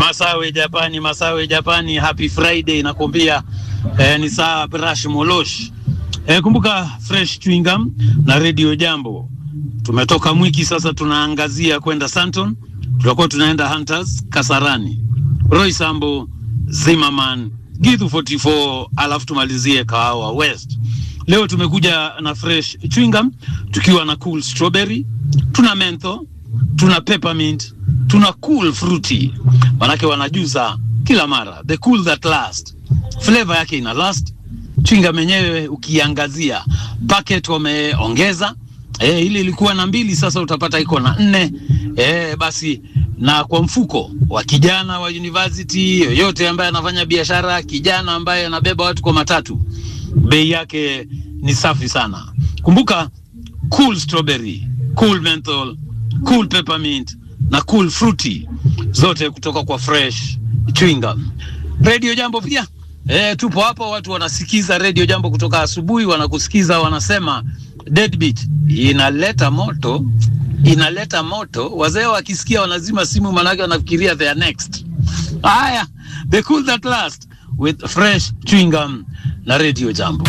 Masawe Japani, Masawe Japani, happy Friday nakwambia. Eh, ni saa Brash Molosh. Eh, kumbuka Fresh Chewing Gum na Radio Jambo. Tumetoka Mwiki sasa tunaangazia kwenda Santon. Tutakuwa tunaenda Hunters Kasarani. Roy Sambo, Zimmerman, Githu 44 alafu tumalizie Kahawa West. Leo tumekuja na Fresh Chewing Gum tukiwa na Cool Strawberry, tuna Mentho, tuna Peppermint, tuna Cool Fruity. Manake wanajuza kila mara the cool that last. Flavor yake ina last. Chewing gum yenyewe ukiangazia packet wameongeza eh, ile ilikuwa na mbili sasa utapata iko na nne eh, basi na kwa mfuko wa kijana wa university yoyote ambaye anafanya biashara, kijana ambaye anabeba watu kwa matatu, bei yake ni safi sana. Kumbuka cool strawberry, cool menthol, cool peppermint na cool fruity, zote kutoka kwa fresh chewing gum. Radio Jambo pia E, tupo hapa, watu wanasikiza Radio Jambo kutoka asubuhi, wanakusikiza wanasema Deadbeat inaleta moto, inaleta moto. Wazee wakisikia wanazima simu, manake wanafikiria they are next. Haya, the cool that last with fresh chewing gum na Radio Jambo.